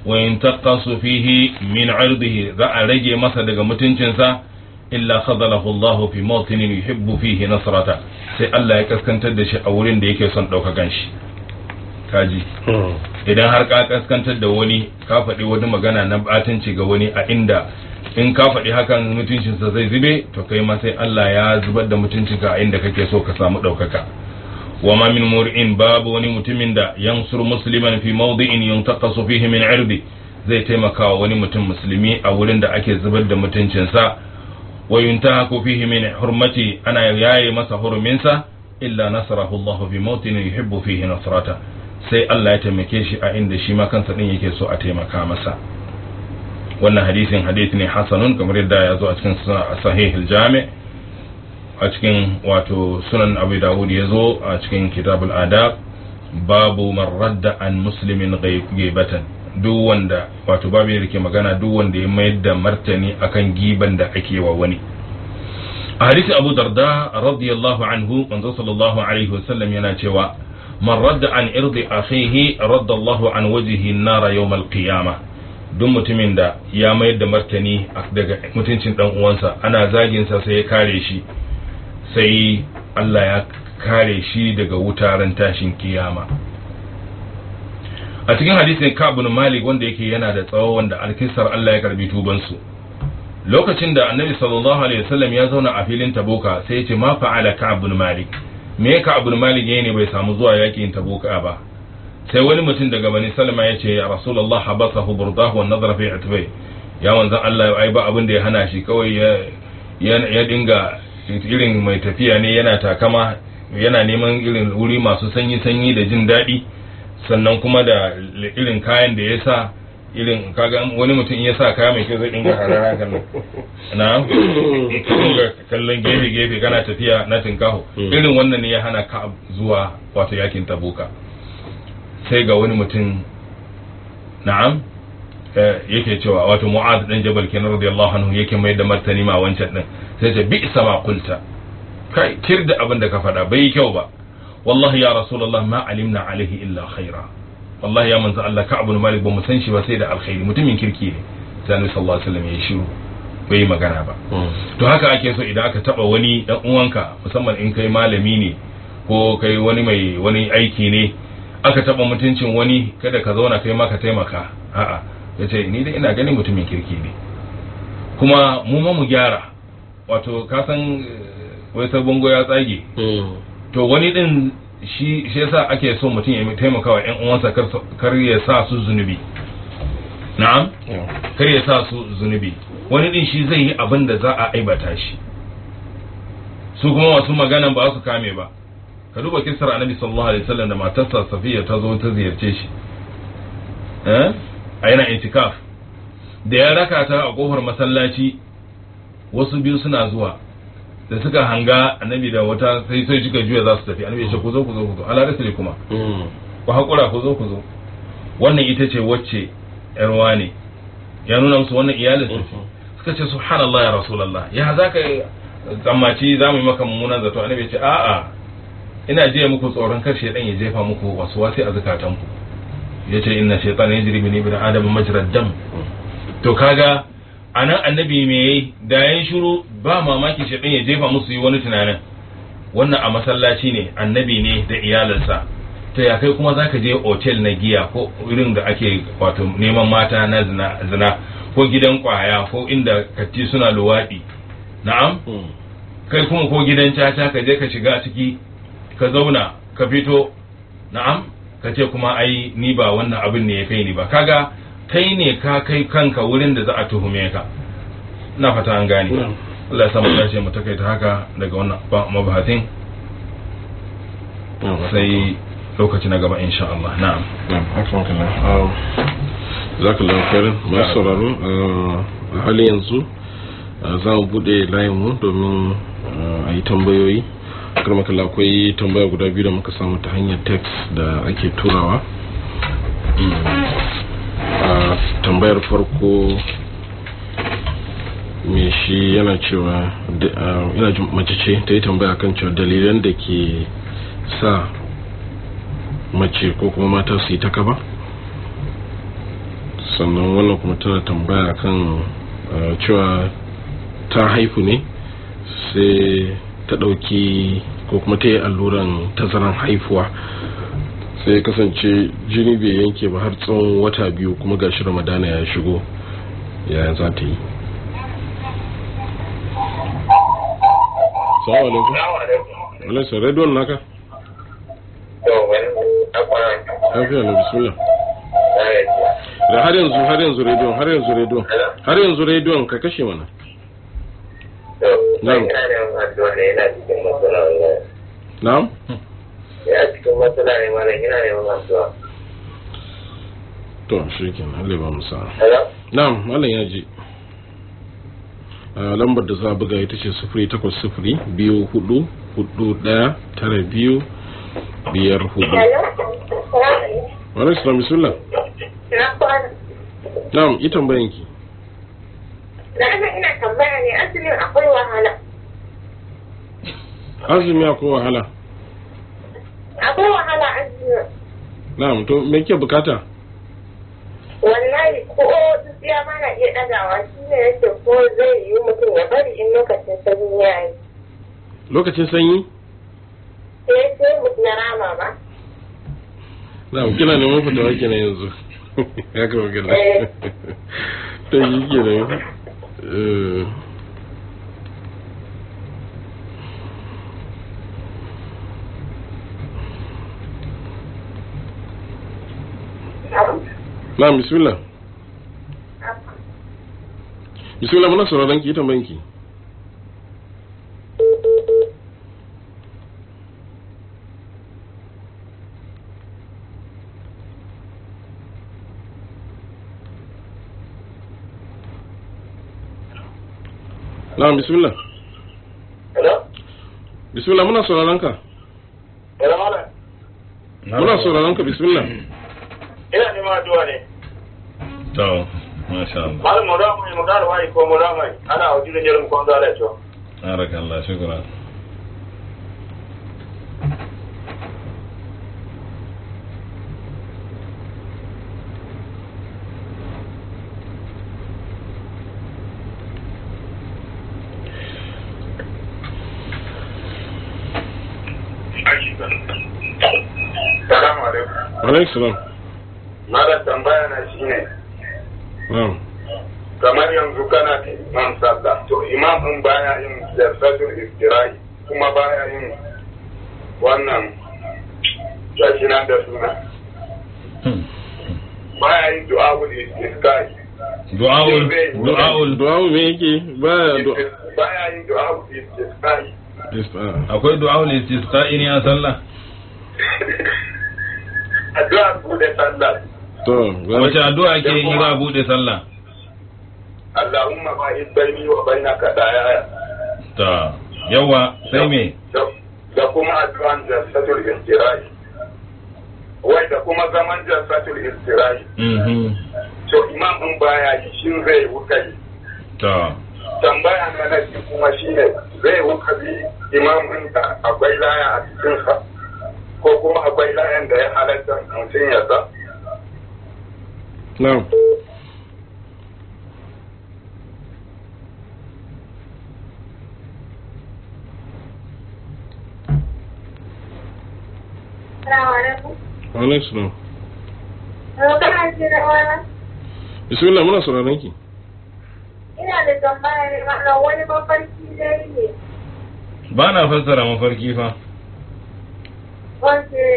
wa yantaqasu fihi min 'irdihi za a rage masa daga mutuncinsa illa khadalahu Allah fi mawtinin yuhibbu fihi nasrata sai Allah ya kaskantar da shi a wurin da yake son ɗaukakan shi kaji idan har ka kaskantar da wani ka faɗi wani magana na batanci ga wani a inda in ka faɗi hakan mutuncinsa zai zube to kai ma sai Allah ya zubar da mutuncinka a inda kake so ka samu ɗaukaka wa ma min mur'in babu wani mutumin da yansur musliman fi mawdi'in yuntaqasu fihi min 'irdi zai taimaka wa wani mutum musulmi a wurin da ake zubar da mutuncinsa wa yuntahaku fihi min hurmati ana yaye masa huruminsa illa nasarahu Allah fi mawtin yuhibbu fihi nasrata sai Allah ya taimake shi a inda shi ma kansa din yake so a taimaka masa wannan hadisin hadisi ne hasanun kamar yadda ya zo a cikin sahih al-jami a cikin wato sunan abu dawud ya zo a cikin kitabul adab babu man radda an muslimin ghaibatan duk wanda wato babu da ke magana duk wanda ya mayar da martani akan giban da ake wa wani a hadisin abu darda radiyallahu anhu manzo sallallahu alaihi wasallam yana cewa man radda an irdi akhihi radda Allahu an wajhihi an-nar yawm al-qiyamah duk mutumin da ya mayar da martani daga mutuncin dan uwansa ana zagin sa sai ya kare shi sai Allah ya kare shi daga wutaren tashin kiyama a cikin hadisin Ka'b bin Malik wanda yake yana da tsawo wanda alkisar Allah ya karbi tuban su lokacin da Annabi sallallahu alaihi wasallam ya zauna a filin Tabuka sai ya ce ma fa'ala Ka'b bin Malik me Ka'b bin Malik yayin ne bai samu zuwa yakin Tabuka ba sai wani mutum daga Bani Salma ya ce ya Rasulullah habasahu burdahu wa nadara fi atbai ya manzon Allah ai ba abin da ya hana shi kawai ya ya dinga irin mai tafiya ne yana takama yana neman irin wuri masu sanyi sanyi da jin daɗi sannan kuma da irin kayan da ya sa irin kaga wani mutum ya sa kaya mai kyau zai dinga harara kallon na dinga kallon gefe gefe kana tafiya na tinkaho irin wannan ne ya hana ka zuwa wato yakin tabuka sai ga wani mutum na'am yake cewa wato mu'az dan jabal kenan radiyallahu anhu yake mai da martani ma wancan din sai ce bi sama qulta kai kir da abin da ka faɗa bai kyau ba wallahi ya rasulullah ma alimna alaihi illa khaira wallahi ya manzo Allah ka abu malik ba mu san shi ba sai da alkhairi mutumin kirki ne sai annabi sallallahu alaihi wasallam ya shiru bai magana ba to haka ake so idan aka taba wani dan uwanka musamman in kai malami ne ko kai wani mai wani aiki ne aka taba mutuncin wani kada ka zauna kai ma ka taimaka a'a yace ni dai ina ganin mutumin kirki ne kuma mu ma mu gyara wato ka san wai sabon ya tsage to wani din shi shi yasa ake so mutum ya taimaka wa ƴan uwansa kar ya sa su zunubi na'am kar ya sa su zunubi wani din shi zai yi abin da za a aibata shi su kuma wasu magana ba su kame ba ka duba kisar annabi sallallahu alaihi wasallam da matarsa safiya ta zo ta ziyarce shi eh a yana intikaf da ya raka ta a kofar masallaci wasu biyu suna zuwa da suka hanga annabi da wata sai sai suka juya za su tafi annabi ya ce ku zo ku zo ku zo ala rasuli kuma ku hakura ku zo ku zo wannan ita ce wacce yarwa ne ya nuna musu wannan iyalin su suka ce subhanallah ya rasulullah ya za ka tsammaci za mu yi maka mummunan zato annabi ya ce a'a ina jiya muku tsoron kar shaydan ya jefa muku wasu wasi a zakatanku ya ce inna shaytana yajri min ibni adam majrad dam to kaga a nan annabi me yayi da yayin shiru ba mamaki shaɗin ya jefa musu yi wani tunanin wannan a masallaci ne annabi ne da iyalinsa ta ya kai kuma zaka je otel na giya ko irin da ake wato neman mata na zina, zina ko gidan kwaya ko inda katti suna luwaɗi na'am kai kuma ko gidan caca ka je ka shiga ciki ka zauna ka fito na'am ka ce kuma ai ni ba wannan abin ne ya kai ni ba kaga kai ne ka kai kanka wurin da za a tuhume ka na fata an gane Allah ya samu dace mu takaita haka daga wannan mabahatin sai lokaci na gaba insha Allah na'am zakallahu khairan masu sauraro a halin yanzu za mu bude layin mu domin a yi tambayoyi karmakala akwai tambaya guda biyu da muka samu ta hanyar text da ake turawa a tambayar farko me shi yana cewa ina mace ce ta yi tambaya kan cewa dalilan da ke sa mace ko kuma mata su yi ta kaba sannan wannan kuma tana tambaya kan uh, cewa ta haifu ne sai ta ɗauki ko kuma ta yi alluran tazaran haifuwa sai ya kasance jini bai yanke ba har tsawon wata biyu kuma gashi ramadana ya shigo yaya za ta yi salamu alaikum alaisa rediyon naka lafiya na bismillah da har yanzu har yanzu rediyon har yanzu rediyon har yanzu rediyon ka kashe mana Na'am. na'am ya cikin matsala ne mana ina neman addu'a to shi kenan Allah ba mu sa'a hello na'am malam ya ji a lambar da za a buga ita ce sufuri takwas sufuri biyu hudu hudu daya tara biyu biyar hudu wani islam bismillah Na kwana. na'am yi tambayan ki Na ga ina tambaya ne asalin akwai wahala. azumi akwai wahala Akwai wahala asalin. na'am to me ke bukata Wallahi ko tsiya ma na iya ɗagawa shi ne yake ko zai yi mutum ya bari in lokacin sanyi ya yi. lokacin sanyi Sai sai mutum na rama ba. na'am kina neman fitawa kenan yanzu ya kama gina Eh. to yi kenan Eh, na'am bismillah bismillah muna sauraron ki yi tambayan ki na'am bismillah hello bismillah muna sauraron ka hello malam muna sauraron ka bismillah ina neman addu'a ne to masha Allah malam mu da mu mu da wai ko mu da mai ana wajen jirin kon da to barakallah shukran salamu alaikum alaikum salam malam tambaya na shine na'am kamar yanzu kana da imam sallah to imam din baya yin jalsatul istirahi kuma baya yin wannan gashi nan da suna baya yin du'a'ul istisqai du'aul du'aul du'a me yake ba du'a baya yin du'a'ul istisqai akwai du'aul istisqa'i ne a sallah addu'a bude sallah to wace addu'a ke yi za a bude sallah Allahumma ba'id baini wa bainaka daya ta yawa sai me da kuma addu'an jalsatul istirahi wai da kuma zaman jalsatul istirahi mhm to imam din baya yi shin zai wuka yi ta tambaya na na biyu kuma shine zai wuka bi imam din da akwai laya a cikinsa ko kuma akwai layan da ya halatta mutum ya sa na'am Salamu alaikum. alaikum salam Yau kana ji da wani? bismillah muna sauraron ki Ina da tambaya ne mana wani mafarki dai ne. ba na fassara mafarki fa Wace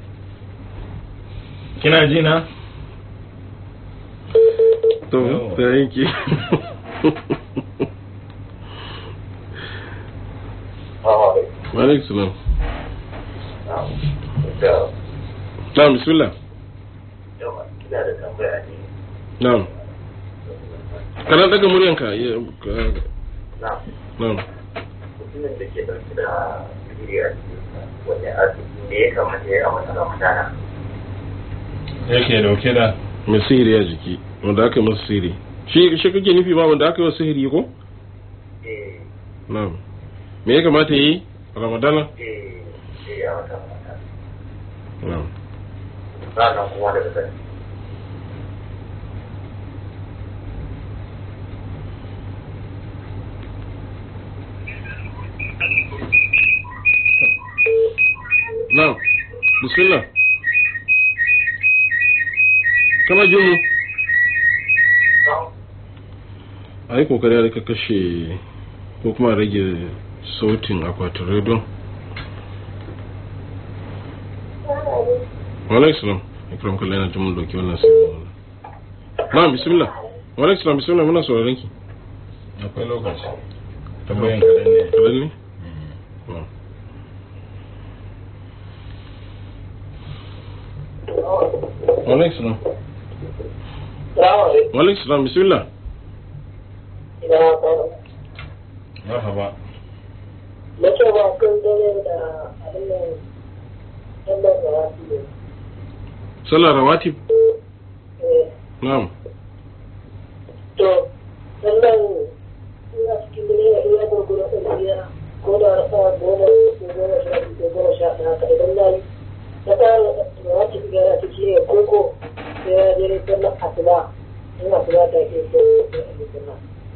kina ji na to Yawa. ta yanki alaikum salam na'am bismillah ina da tambaya ne na'am kana daga muryanka ya- ka- na na'am mutumin da ke ɗauke da digiri a cikinsa wani asibiti ne ya kamata ya yi a wata ramadana yake dauke da mai sihiri a jiki wanda aka yi masa sihiri shi shi kake nufi ma wanda aka yi wa sihiri ko eh na'am me ya kamata yi a ramadana eh eh a wata ramadana na'am sannan kuma daga sani na'am bismillah kana jin mu a yi kokari da ka kashe ko kuma rage sautin akwatin rediyon walaik salam ikram kallon yana jimin doki wannan sai na bismillah walaik salam bismillah muna sauraron ki akwai lokaci tambayan kaɗan ne kadan ne Na'am. walaik salam walaik salam bismillah marhaba Nake ba kun dare da abin nan sallar da wasu ne. sallar rawatib Eh, na'am To, sallar ina cikin dare da iya gurgura ɗaliya ko da rasa goma ko goma sha biyu ko goma sha ɗaya haka idan na yi na fara da wasu gyara ta ce koko sai ya je sallar asuba in asuba ta ke so sai a yi sallah.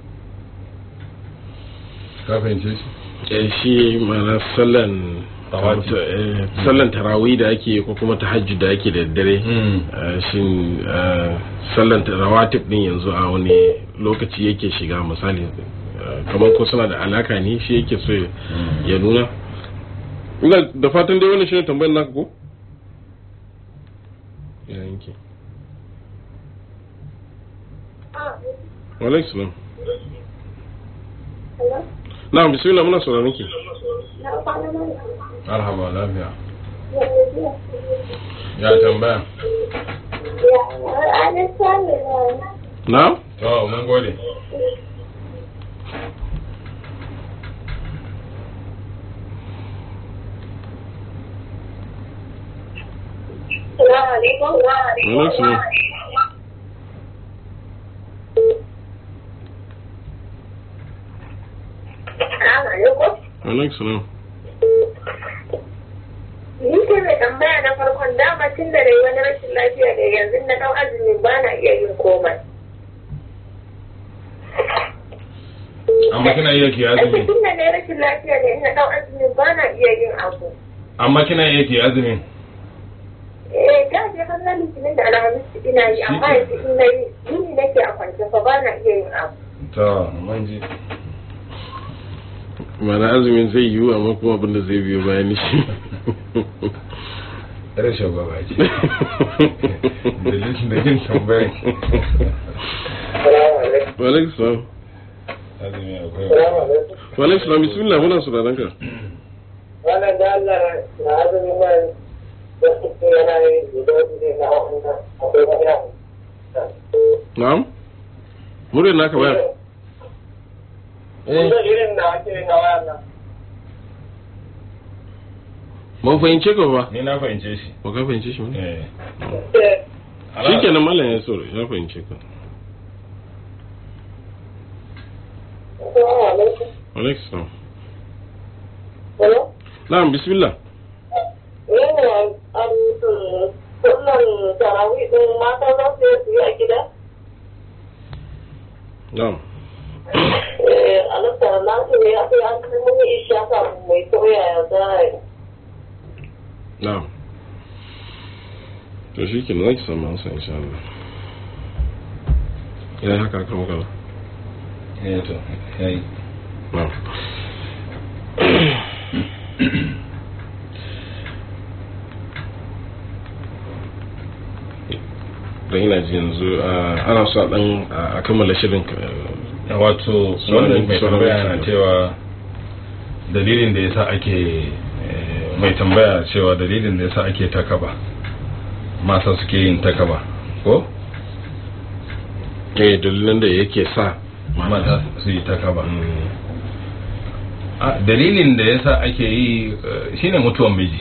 ka fahimce shi eh shi mana sallan Rawatib. eh, sallan tarawih da ake ko kuma tahajjud da ake da dare eh, shin eh, sallan rawatib din yanzu a wani lokaci yake shiga misali eh, kamar ko suna da alaka ne shi yake so ya- ya nuna ina da fatan dai wannan shine tambayar naka ko ya yanke wa alaikum salam Hello? na'am bismillah muna sauraron ki Na kwana mana. marhaba lafiya Ya gajiya. ya tambaya Ya, ranar samun rana. na'am to mun gode Salamu alaikum. wa alaikum salam Salamu alaikum. wa alaikum salam Ni ce mai tambaya na farkon dama tun da dai wani rashin lafiya da yanzu na ɗau azumi ba na iya yin komai. amma kina iya ki Ake azumi tun da dai rashin lafiya da na ɗau azumi ba na iya yin abu. amma kina iya ki azumi Eh, da je har na litinin da alhamis ina yi amma yanzu in na yi yini nake a kwance fa ba na iya yin abu. to mun ji mana azumin zai yiwu amma kuma abin da zai biyo bayan shi rashin gwaba ce dalilin da yin tambayar Salamu alaikum. walaikum salam azumi akwai Salamu alaikum. walaikum salam bismillah muna sauraron ka Wannan da Allah na azumi man da suke yana yi da ne na wannan akwai wani abu. na'am muryar naka baya Kusa irin na ake na wannan. ba fahimce ka ba ni na fahimce shi ba ka fahimce shi ba eh shi kenan mallam ya saurari ya fahimce ka Assalamu alaikum. walaikum salam Hello? na'am bismillah Yin sunan tarawih din mata za su yi su yi a gida? na'am Eh, alasta na su ne a sai an kai mun isha kafin mai koya ya za a yi. na'am to shi kenan zaki samu ansa insha Allah ya haka kan wakala eh to yayi na'am dan ina ji yanzu ah, ana so a dan a kammala shirin ka- wato Sauran- wannan mai sauran tambaya na mutane. cewa dalilin da yasa ake eh, mai tambaya cewa dalilin da yasa ake takaba masa suke yin takaba ko eh dalilan da yake sa mata su yi takaba Mm, a dalilin da yasa ake yi eh, shine mutuwar miji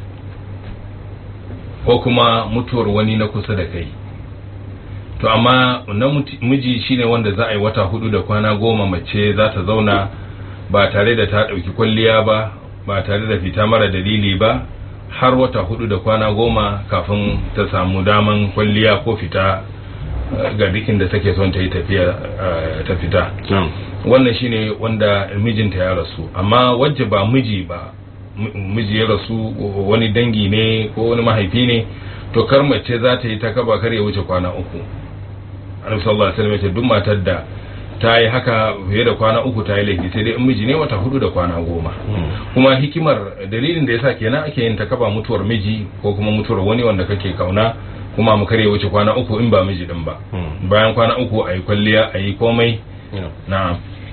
ko kuma mutuwar wani na kusa da kai to amma na muti- miji shine wanda za a yi wata hudu da kwana goma mace za ta zauna ba tare da ta ɗauki kwalliya ba ba tare da fita mara dalili ba har wata hudu da kwana goma kafin ta samu daman kwalliya ko fita eh, ga dukin da take son ta yi tafiya eh, ta fita na'am wannan shine wanda mijinta ya rasu amma wacce ba miji ba m- miji ya rasu wani dangi ne ko wani mahaifi ne to kar mace za ta yi ta kaba kar ya wuce kwana uku annabi sallallahu alaihi wasallam ya ce duk matar da ta yi haka fiye da kwana uku ta yi laifi sai dai in miji ne wata hudu da kwana goma kuma hikimar dalilin da yasa kenan ake yin takaba mutuwar miji ko kuma mutuwar wani wanda kake kauna kuma mu kare wuce kwana uku in ba miji din ba bayan kwana uku a yi kwalliya a yi komai na'am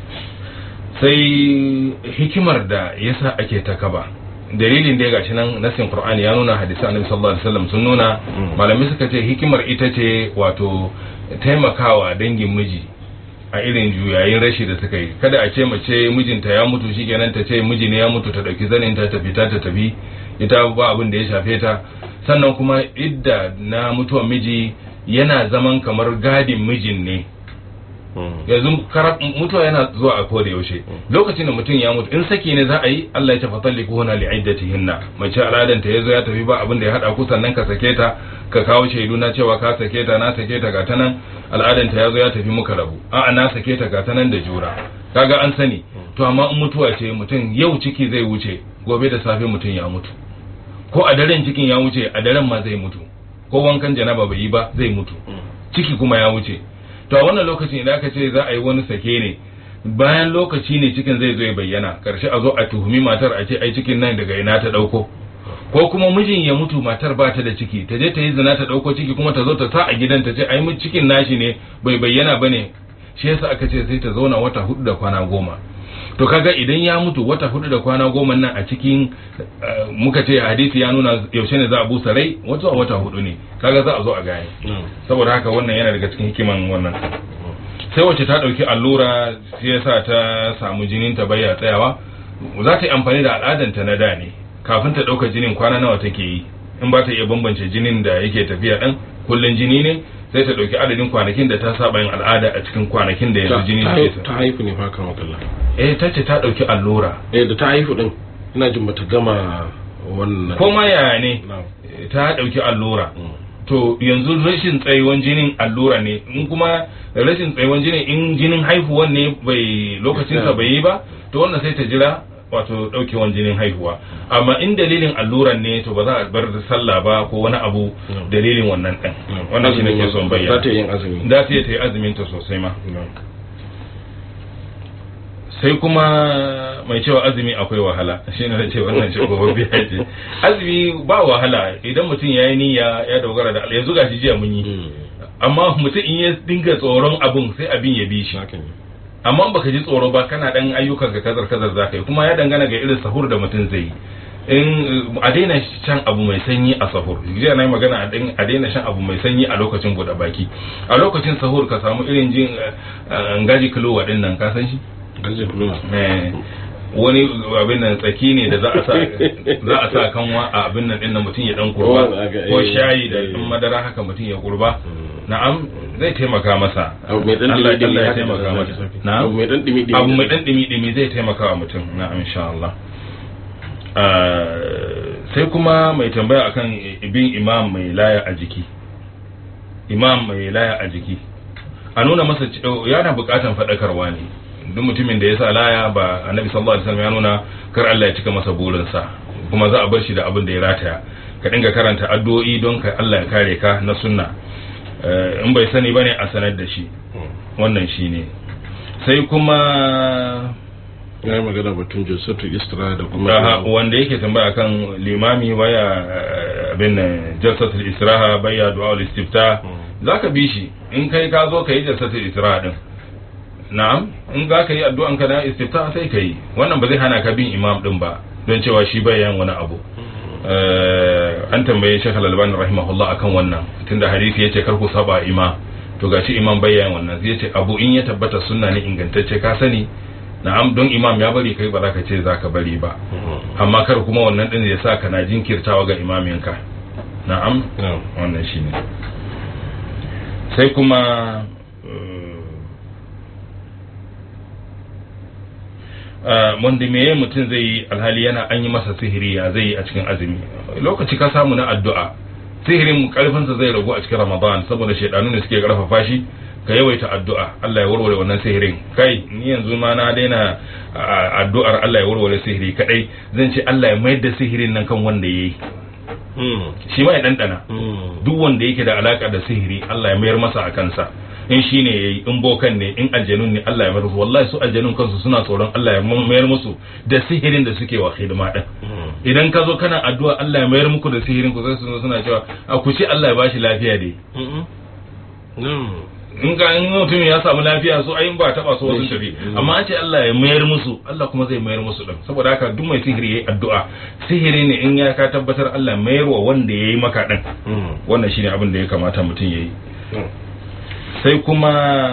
sai hikimar da yasa ake takaba dalilin da ya gashi nan nasin qur'ani ya nuna hadisi annabi sallallahu alaihi wasallam sun nuna malamai suka ce hikimar ita ce wato taimakawa dangin miji a irin juyayin rashi da suka yi kada a ce mace mijinta ya mutu shikenan ta ce miji ne ya mutu ta dauki zanin ta tafi ta tafi ita ba abin da ya shafe ta sannan kuma idda na mutuwar miji yana zaman kamar gadin mijin ne yanzu kara- mutuwa yana zuwa a koda yaushe lokacin da mutum ya mutu in saki ne za a yi Allah ya ce fatalliku huna li'iddatihinna mace al'adan ta yazo ya tafi ba abin da ya hada ku sannan ka sake ta ka kawo shaidu na cewa ka sake ta na sake ta ga ta nan al'adan ta yazo ya tafi muka rabu a'a na sake ta ga ta nan da jura kaga an sani to amma in mutuwa ce mutum yau ciki zai wuce gobe da safe mutum ya mutu ko a daren cikin ya wuce a daren ma zai mutu ko wankan janaba bai yi ba zai mutu ciki kuma ya wuce to a wannan lokacin idan aka ce za a yi wani sake ne bayan lokaci ne cikin zai zo ya bayyana karshe a zo a tuhumi matar a ce ai cikin nan daga ina ta dauko ko kuma mijin ya mutu matar ba ta da ciki ta je ta yi zina ta dauko ciki kuma ta zo ta sa a gidan ta ce ai mu cikin nashi ne bai bayyana bane shi yasa aka ce sai ta zauna wata hudu da kwana goma to kaga idan ya mutu wata hudu da kwana goma nan a cikin eh, muka ce hadisi ya nuna yaushe ne za a busa rai wata wata hudu ne kaga za a zo a gane saboda haka wannan yana daga cikin hikiman wannan sai wacce ta dauki allura sai yasa ta samu jinin ta baya tsayawa za ta yi amfani da al'adanta na da ne kafin ta dauka jinin kwana nawa take yi in ba ta iya bambance jinin da yake tafiya dan kullun jini ne sai ta dauki adadin kwanakin da ta saba yin al'ada a cikin kwanakin da yanzu jini ta ke ta haifu ne fa kan wakalla eh ta ce ta dauki allura eh da ta haifu din ina jin bata gama wannan ko ma yaya ne Na'am. eh, ta dauki allura Mm. to yanzu rashin tsayuwan jinin allura ne in kuma rashin tsayuwan jinin in jinin haihuwan ne bai lokacinsa bai yi ba to wannan sai ta jira wato daukewan jinin haihuwa amma in dalilin alluran ne to ba za a bar sallah ba ko wani abu Mm. dalilin wannan din Na'am. wannan shi Azumin nake son ma- bayyana za ta yi yin azumi za ta yi ta yi azumin ta sosai ma Na'am. sai kuma mai cewa azumi akwai wahala shi ne ce wannan shi gobe biya ce azumi ba wahala idan mutum ya yi niyya ya dogara da Allah yanzu gashi jiya mun yi Mm. amma mutum in ya dinga tsoron abun sai abin ya bi shi haka ne amma baka ji tsoro ba kana dan ayyukan ka kazar kazar zaka yi kuma ya dangana ga irin sahur da mutum zai yi in a daina shan abu mai sanyi a sahur jiya na yi magana a dain- a daina shan abu mai sanyi a lokacin buɗe baki a lokacin sahur ka samu irin jin eh, ngaji kilo din nan ka san shi gajin kuluma Eh, wani abin nan tsaki ne da za a sa za a sa kanwa a abin nan din nan mutum ya dan kurba Oh, aga- ko eh, shayi da eh. dan madara haka mutum ya kurba na'am zai taimaka masa abu mai dan Allah dimi dimi Allah ya haka taimaka da masa zafi. na'am abu mai dan dimi dimi abu mai dan dimi dimi zai taimaka wa mutum na'am insha Allah Ah, sai kuma mai tambaya akan bin imam mai laya a jiki imam mai laya a jiki a nuna masa ce- yana bukatan faɗakarwa ne duk mutumin da ya sa laya ba annabi sallallahu alaihi wasallam ya nuna kar Allah ya cika masa burinsa kuma za a bar shi da abin da ya rataya ka dinga karanta addu'o'i don ka Allah ya kare ka na sunna Eh, in bai sani bane a sanar da shi wannan shine sai kuma ya yi magana batun jinsatul istra da Aha, kuma wanda yake tambaya kan limami baya eh, abin nan jalsatul istiraha baya du'a istifta zaka bi shi in kai ka zo kai jalsatul istiraha din na'am in za ka yi addu'an ka na istifta sai ka yi wannan ba zai hana ka bin imam din ba don cewa shi bai yan wani abu Eh, an tambaye Sheikh Al-Albani rahimahullah akan wannan tunda hadisi yace kar ku saba imam to gashi imam bai yan wannan sai yace abu in ya tabbata sunna ne ingantacce ka sani na'am don imam ya bari kai ba za ka ce za ka bari ba amma kar kuma wannan din ya sa kana jinkirtawa ga imaminka na'am Na'am. wannan shine sai kuma uh, wanda meye mutum zai yi alhali yana an yi masa sihiri ya zai yi a cikin azumi lokaci ka samu na addu'a sihirin karfinsa zai ragu a cikin ramadan saboda shaidanu ne suke karfafa shi ka yawaita addu'a Allah ya warware wannan sihirin kai ni yanzu ma na daina a- addu'ar Allah ya warware sihiri kadai zan ce Allah ya mayar da sihirin nan kan wanda yayi shi ma ya dandana duk wanda yake da alaka da sihiri Allah ya mayar masa a kansa in shi ne yayi in bokan ne in aljanun ne Allah ya mayar musu wallahi su aljanun kansu suna tsoron Allah ya mayar musu da sihirin da suke wa hidima din idan ka zo kana addu'a Allah ya mayar muku da sihirin ku sai su zo suna cewa a ku ce Allah ya bashi lafiya dai in ka in mutum ya samu lafiya so ayin ba taba so wasu tafi amma an ce Allah ya mayar musu Allah kuma zai mayar musu din saboda haka duk mai sihiri yayi addu'a sihiri ne in ya ka tabbatar Allah mayar wa wanda yayi maka din wannan shine abin da ya kamata mutum yayi sai kuma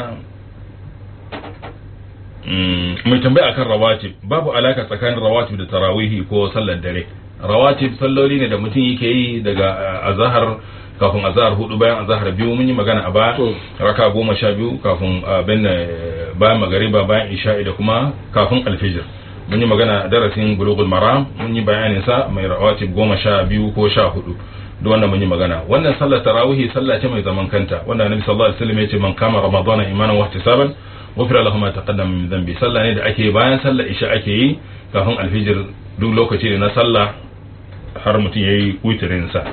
mm, mai tambaya akan rawatib babu alaka tsakanin rawatib da tarawihi ko sallar dare rawatib salloli ne da mutum yake yi daga uh, azahar kafin azahar hudu bayan azahar biyu mun yi magana a baya To. raka goma sha biyu kafin abin uh, bayan magariba bayan isha'i da kuma kafin alfijir mun yi magana a darasin bulugul maram mun yi bayanin sa mai rawatib goma sha biyu ko sha hudu duk wannan mun yi magana wannan sallar tarawihi sallah ce mai zaman kanta wanda annabi sallallahu alaihi wasallam ya ce man kama ramadana imanan wa ihtisaban ghufira lahu ma taqaddama min dhanbi sallah ne da ake bayan sallar isha ake yi kafin alfijir duk lokaci ne na sallah har mutum yayi witirin sa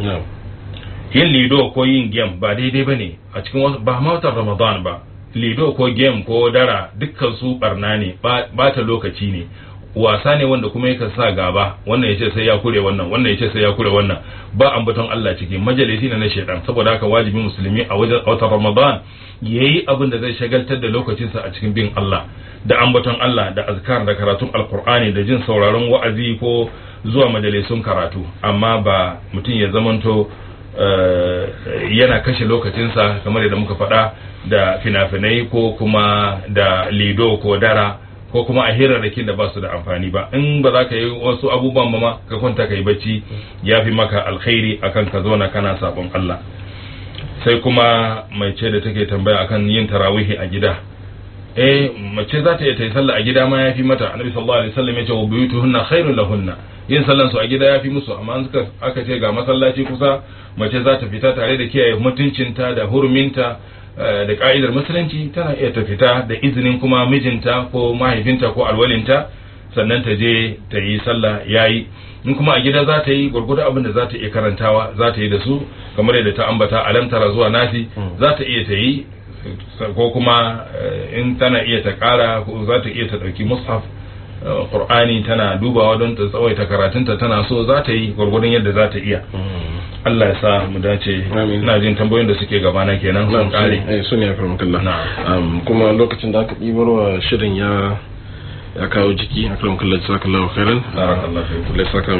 yin lido ko yin game ba daidai ba ne a cikin wasu ba ma watan ramadan ba lido ko game ko dara dukkan su barna ne ba ta lokaci ne wasa ne wanda kuma yakan sa gaba wannan yace sai ya kure wannan wannan yace sai ya kure wannan ba ambaton Allah ciki majalisi ne na shedan saboda haka wajibi musulmi a wajen watan ramadan yayi abin da zai shagaltar da lokacinsa a cikin bin Allah da ambaton Allah da azkar da karatun alkur'ani da jin sauraron wa'azi ko zuwa majalisun karatu amma ba mutum ya zamanto Uh, yana kashe lokacinsa kamar yadda muka faɗa da fina-finai ko kuma da lido ko dara ko kuma a hirarrakin da ba su da amfani ba in ba za ka yi wasu abubuwan ba ma ka kwanta ka yi bacci ya fi maka alkhairi akan ka zauna kana sabon Allah sai kuma mai ce da take tambaya akan yin tarawihi a gida eh mace za ta iya ta yi sallah a gida ma ya fi mata annabi sallallahu alaihi wasallam ya ce wa buyutuhunna khairul lahunna yin sallan su a gida ya fi musu amma suka aka ce ga masallaci kusa mace za ta fita tare da kiyaye mutuncinta da huruminta da ka'idar musulunci tana iya ta fita da izinin kuma mijinta ko mahaifinta ko alwalinta sannan ta je ta yi sallah yayi in kuma a gida za ta yi gwargwado abin da za ta iya karantawa za ta yi da su kamar yadda ta ambata alamtara zuwa nasi za ta iya ta yi ko kuma in tana iya ta kara ko za ta iya ta ɗauki mushaf qur'ani tana dubawa don ta tsawaita karatunta tana so za ta yi gwargwadon yadda za ta iya Allah ya sa mu dace ina jin tambayoyin da suke gabana kenan sun kare eh sun ya farma kallah kuma lokacin da aka ɗibar wa shirin ya ya kawo jiki akan kallar jazakallahu khairan barakallahu fiik Allah ya saka